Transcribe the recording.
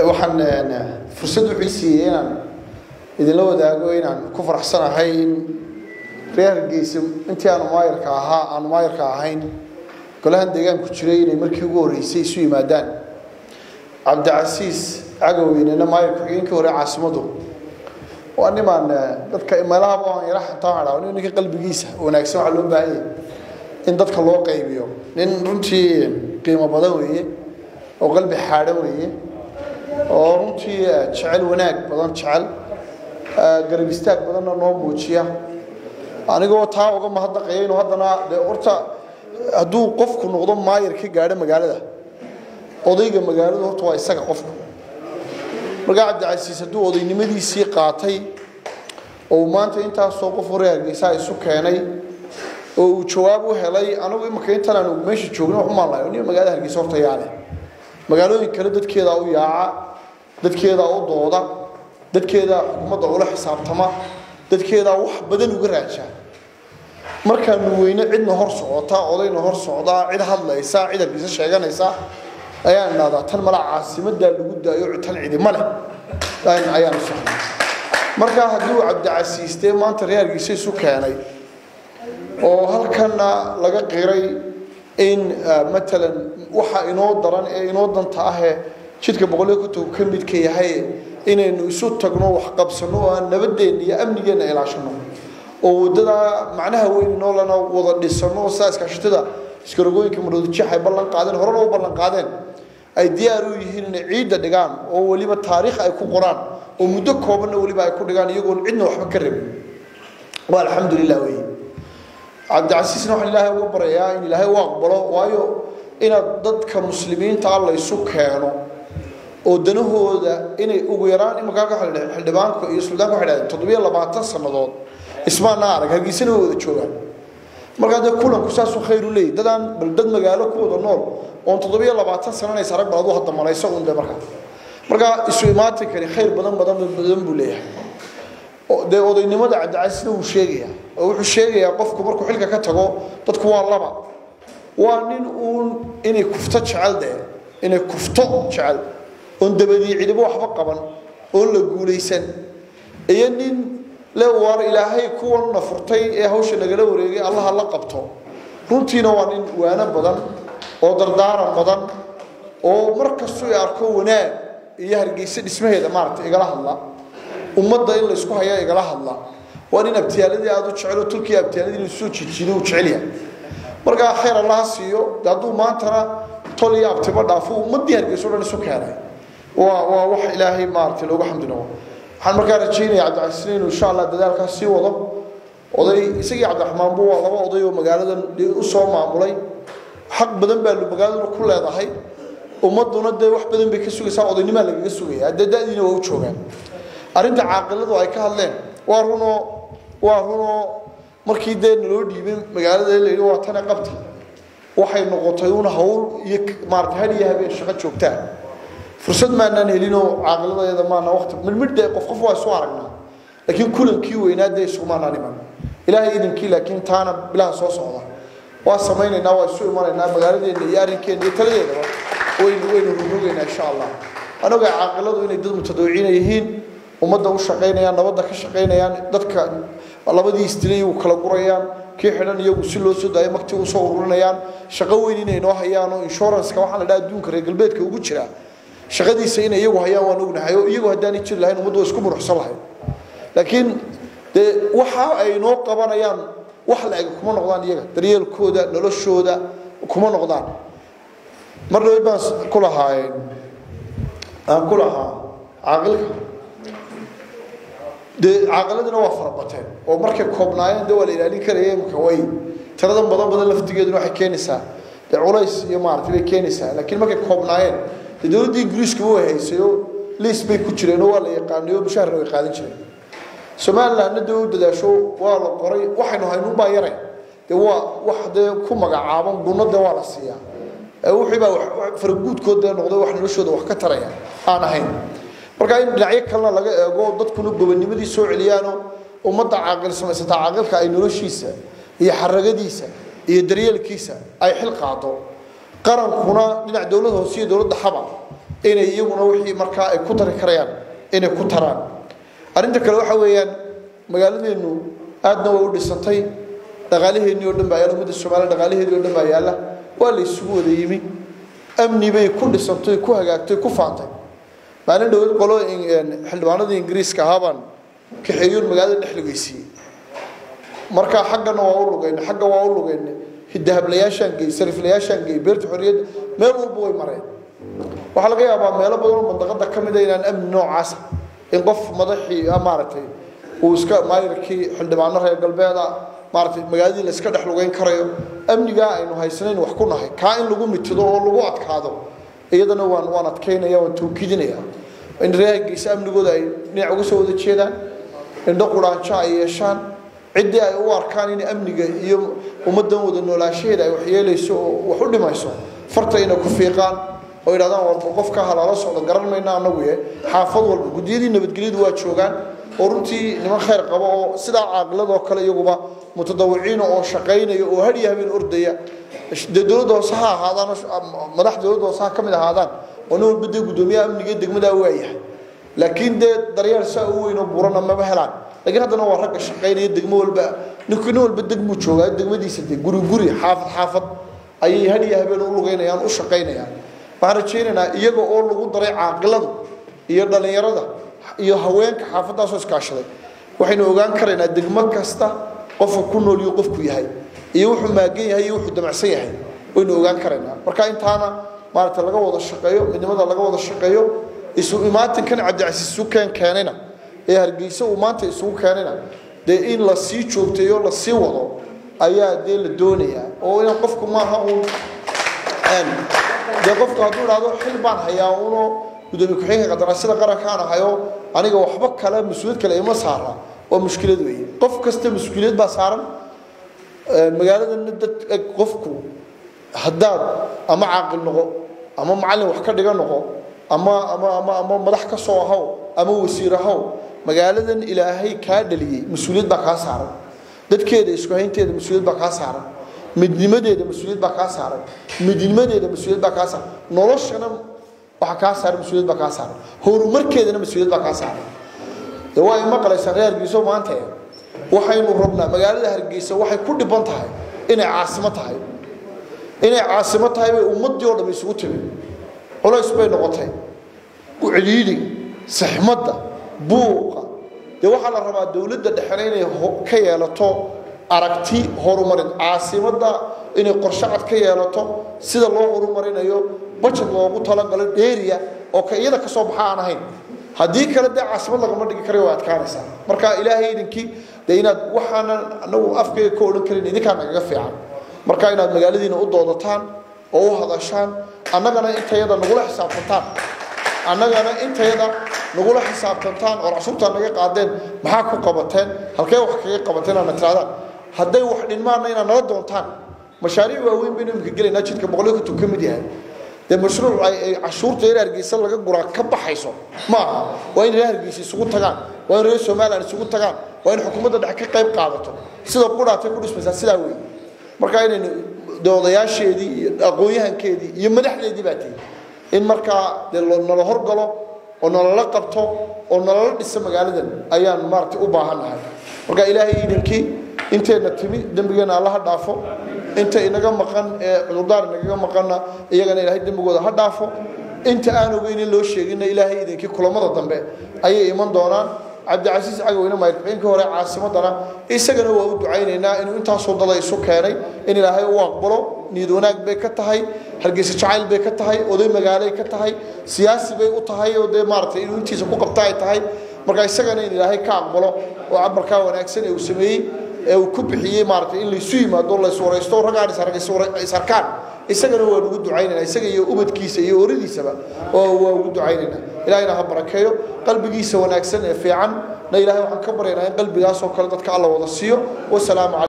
waxaan fursad wuxuu siiyey inaan idinla wadaago inaan ku faraxsanahay in reer hargeysa intii aanu maayarka ahaa aanu maayarka ahayn golahan deegaanku jiray inay markii ugu horreysay isu yimaadaan cabdicasiis cagowweynena maayar ku-xigeenkii hore caasimadu waa nimaan dadka meelahaba aan yara xantaa hadhaa nin ninka qalbigiisa wanaagsan waxaa loo baahan yahay in dadka loo qaybiyo nin runtii qiimo badan weeye oo qalbi xaadhan weeye oo runtii jecel wanaag badan jecel garab istaag badanna noo muujiya anigoo taa uga mahadnaqaya inuu haddana dee horta hadduu qofku noqdo maayar ka gaadho magaalada odayga magaaladu horta waa isaga qofku markaa cabdicasiis hadduu odaynimadiisii qaatay oo uu maanta intaasoo qof hore hargeysaa isu keenay oo uu jawaab u helay anagu imika intan aanu meesha joogno wax umaanlayo nin magaalada hargeysa horta yaale magaalooyin kale dadkeedaa u yaaca dadkeedaa u dooda dadkeedaa xukuumadda ula xisaabtama dadkeedaa wax badan uga raajaa markaanu weyne cidna hor socota odayna hor socdaa cid hadlaysa cid hargeysa sheeganaysa ayaan idhahdaa tan mala caasimadaa lagu daayo tan cidima leh ayaanu socnay markaa hadduu cabdicasiis dee maanta reer hargeysa isu keenay oo halkana laga qiray in matalan waxa inoo daran ee inoo danta ahee jidka boqoliyo kontonku ka midka yahay inaynu isu tagno waxqabsano oo aan nabadeenna iyo amnigeenna ilaashano oo waddadaa macnaha weyn inoo lana wada dhisano oo sidaa iskaashatada iskarogooyinka maroodijeex ay ballan qaadeen horena u ballan qaadeen ay diyaar u yihiin inay ciidda dhigaan oo weliba taariikh ay ku qoraan oo muddo koobanna weliba ay ku dhigaan iyagoon cidna waxba ka rabin waa alxamdulilah wey cabdicasiisna waxaan ilaahay uga baryayaa in ilaahay u aqbalo waayo inaad dadka muslimiinta ah laysu keeno oo danahooda inay ugu yaraan imankaa xildhibaanka iyo suldaanka waxay dhahdeen toddobiyo labaatan sannadood ismaana arag hargeysana way wada joogaan markaa dee kulanku saasuu khayr u leeyahy dadaan bal dad magaalo ku wada nool oon toddobiyo labaatan sananays arag bal aduu hadda malayso un dee markaa markaa isu imaatin kari khayr badan badan badan buu leeyahay dee odaynimada cabdicasiisna wuu sheegayaa oo wuxuu sheegayaa qofku markuu xilka ka tago dadku waa laba waa nin uun inay kufto jecel dee inay kufto jecel oon dabadii cidibo waxba qaban oon la guulaysan iyo nin le waar ilaahay kuwanna furtay ee hawsha nagala wareegay allaha la qabto runtiina waa nin waano badan oo dardaaran badan oo mar kastuu i arko wanaag iyo hargeysa dhismaheeda maaragtay igala hadla ummadda in laysku hayaa igala hadla waa nin abtiyaaladii aada u jecelo tulkii abtiyaaladii inuu soo jijiido uu jecel yahay markaa khayr allaha siiyo de hadduu maantana tol iyo abtiba dhaafo ummaddii hargeysa o dhan isu keenay waa waa wax ilaahay maaragtay loogu xamdi noqo waxaan markaa rajaynaya cabdicasiisna inuu insha allah dadaalkaas sii wado oday isagii cabdiraxmaanbu waa laba oday oo magaaladan usoo maamulay xaq badan baa magaaladuna ku leedahay ummaduna dee wax badan bay ka sugaysaa odaynimaa lagaga sugaya dee da-diina waa u joogaan arrinta caaqiladu ay ka hadleen waa runoo waa runoo markii dee naloo dhiibay magaalada la yidhi waa tane qabta waxay noqotay un hawl iyo maarata had iyo habeen shaqo joogtaa fursad maanaan helinoo caaqiladeeda maana waqti midmidh qof qof waa isu aragnaa laakiin kulankii weynaa dee isugumaanaan iman ilaahay idinkii laakiin taana bilaha soo socda waa samaynaynaa waa isu imanaynaa magaaladeena iyo arrinkeenna iyo taladeedaba waynu waynu rugrogaynaa insha allah anaga caaqiladu inay dad mutadawiciina yihiin ummadda u shaqaynayaan nabadda ka shaqaynayaan dadka labadii istilay u kala gurayaan kii xidhan iyagu si loo soo daayo makti usoo ururinayaan shaqo weyn inay noo hayaan oo inshuranska waxaa la dhaha adduunka reer galbeedka ugu jira shaqadiisa inay iyagu hayaan waan ognahay oo iyagu haddaanay jiri lahayn ummaddu waa isku muruxsan lahayd laakiin dee waxa ay noo qabanayaan wax la-eg kuma noqdaan iyaga daryeelkooda noloshooda kuma noqdaan mar dhaweyd baan ku lahaayeen aan ku lahaa caaqilka dee caaqiladina waa farabateen oo markay koobnaayeen de waa la ilaalin karaya imika way tiradan badan badan laftigeeduna waxay keenaysaa dee culays iyo maaragtay bay keenaysaa laakiin markay koobnaayeen dee dowladdii ingiriiska way haysayo liis bay ku jireen oo waa la yaqaanayo mushaharna way qaadan jireen somalilandna dee u dadaasho waa la qoray waxaynu haynunbaa yaray dee waa wax dee ku magacaaban gunno dee waa la siiyaa wixii baa faraguudkood dee noqday wax noloshooda wax ka taraya aan ahayn markaa in dhinacyo kalena laga eego dadkuna gobonimadii soo celiyaano ummadda caaqil samaysataa caaqilka ay noloshiisa iyo xaragadiisa iyo daryeelkiisa ay xil qaado qarankuna dhinac dowlad hoose iyo dowladda xaba inay iyaguna wixii markaa ay ku dari karayaan inay ku taraan arrinta kale waxa weeyaan magaaladeenu aadna way u dhisantay dhaqaalaheennii oo dhan baa yaalla ummadda soomaaliya dhaqaalaheedii oo dhan baa yaalla waa la isugu wada yimi amni bay ku dhisantay ku hagaagtay ku faantay maalin dhowad qolo xildhibaanadii ingiriiska ahaa baan kaxeeyoon magaalada dhex lugeysiiyey markaa xaggana waa u lugayna xagga waa u lugayna dahablayaashaan geey sariflayaashaan geey beerta xorriyadda meel walba way mareen waxaa laga yaabaa meelo badan oo mandaqada ka mid a inaan amni noocaasa in qof madaxii maaragtay uu iska maayirkii xildhibaano reer galbeeda maaratay magaaladii la iska dhex lugeyn karayo amnigaa aynu haysanayn wax ku nahay kaa in lagu mitido oo lagu adkaado iyadana waan waan adkaynaya waan tawkiidinaya in reergeysa amnigooda ay dhinac uga soo wada jeedaan indho quraanjo ay yeeshaan ciddii ay u arkaan in amniga iyo ummaddan wada noolaanshaheeda ay waxyeelayso oo wax u dhimayso farta inay ku fiiqaan oo yidhahdaan warba qofka halaala socdo garan mayna anagu ye xaafad walba guddiyadii nabadgelyadu waa joogaan oo runtii niman khayr qabo oo sidaa caaqiladoo kale iyaguba mutadawiciina oo shaqaynaya oo hadhiya habeen ordaya dee dowladda hoose ha ahaadaan madax dowladda hoose ha ka mid ahaadaan oo nin walba dee guddoomiyaha amniga degmadaa waayahay laakiin dee daryeel saa u weyn oo burana maba helaan laakiin haddana waa ragga shaqaynaya degmo walba ninku nin walba degmuu joogaa degmadiisa dee guri guri xaafad xaafad ayay hadhiya habeen u lugeynayaan u shaqaynayaan waxaan rajaynaynaa iyaga oo lagu daray caaqiladu iyo dhallinyarada iyo haweenka xaafaddaasoo iskaashaday waxaynu ogaan karaynaa degmo kasta qofka ku nool iyo qofku yahay iyo wuxuu maagan yahay iyo wuxuu damacsan yahay waynu ogaan karaynaa marka intaana maaragta laga wada shaqeeyo midnimada laga wada shaqeeyo isu imaatinkan cabdicasiis isu keen keenayna ee hargeysa uu maanta isugu keenayna dee in la sii joogteeyo la sii wado ayaa dee la doonayaa oo inaan qofku maaha uun dee qofku hadduu idhahdo xil baan hayaa unoo gudoomiye ku-xigeenka qandaraasyada qarankaan ahayo aniga waxba kale mas-uuliyad kale ima saara waa mushkilad weeye qof kasta mas-uuliyad baa saaran magaaladana dad qofku haddaad ama caaqil noqo ama macallin wax ka dhiga noqo ama ama ama ama madax ka soo ahaw ama wasiir ahaw magaaladan ilaahay kaa dhaliyey mas-uuliyad baa kaa saaran dadkeeda isku haynteeda mas-uuliyad baa kaa saaran midnimadeeda mas-uuliyad baa kaa saaran midnimadeeda mas-uuliyad baa kaa saaran noloshana waxa kaa saaran mas-uuliyad baa kaa saaran horumarkeedana mas-uuliyad baa kaa saaran de waa ay maqlaysaa reer hargeyso maanta waxaynu rabnaa magaalada hargeysa waxay ku dhiban tahay inay caasimo tahay inay caasimo tahay bay ummadii oo dham isugu timi culays bay noqotay uceliili saxmadda buuqa dee waxaa la rabaa dowladda dhexena inay ka yeelato aragti horumarin caasimadda inay qorshe cad ka yeelato sida loo horumarinayo bajad loogu talagalo dheeriya oo ka iyada ka soo baxa aan ahayn haddii kale dee caasimad lagama dhigi karayo waa adkaanaysaa marka ilaahay idinkii dee inaad waxaanan anagu afkayga ka odhan karin idinkaa nagaga fiican marka inaad magaaladiina u doodataan oo u hadashaan annagana intayada nagula xisaabtantaan annagana intayada nagula xisaabtantaan oo cusubtaa naga qaadeen maxaa ku qabateen halkee wax kaga qabateen aana tirahdaan hadday wax dhinmaanna inaad nala doontaan mashaariic waaweyn baynu imika gelaynaa jidka boqolyo konton ka mid yahay dee mashruuc ay cashuurta reer hargeysa laga guraa ka baxayso ma aha waa in reer hargeysa isugu tagaan waa in reer somaliland isugu tagaan waa in xukuumadda dhexe ka qayb qaadato sida qudhaatay ku dhismaysaa sidaa weeye marka inaynu doodayaasheedii iyo aqoon-yahankeedii iyo madaxdeedii baa tihi in markaa dee nala horgalo oo nalala qabto oo nalala dhiso magaaladan ayaan maaragtay u baahannahay marka ilaahay iidankii inteenna timi dembigeenna allaha dhaafo inta inaga maqan ee cudurdaar inagaga maqanna iyagana ilaahay dembigooda ha dhaafo inta aan ogeynin loo sheeginna ilaahay idinkii kulamada dambe ayay iman doonaan cabdicasiis cagoweyne maayirxueenkii hore caasimadana isagana waa u ducaynaynaa inuu intaasoo dada isu keenay in ilaahay u aqbalo niyad wanaag bay ka tahay hargeysa jacayl bay ka tahay oday magaalay ka tahay siyaasi bay u tahay oo dee maaragtay inuu intiisa ku qabta ay tahay marka isagana in ilaahay ka aqbalo oo cabarkaa wanaagsan ee uu sameeyey ee uu ku bixiyey maaragtay in laysu yimaado layswaraysto raggaan isarkaan isagana waan ugu ducaynaynaa isaga iyo ubadkiisa iyo oradiisaba oo waa ugu ducaynaynaa ilaahayna ha barakeeyo qalbigiisa wanaagsan ee fiican na ilaahay waxaan ka baryaynaa in qalbigaasoo kale dadka alla wada siiyo wasalaamu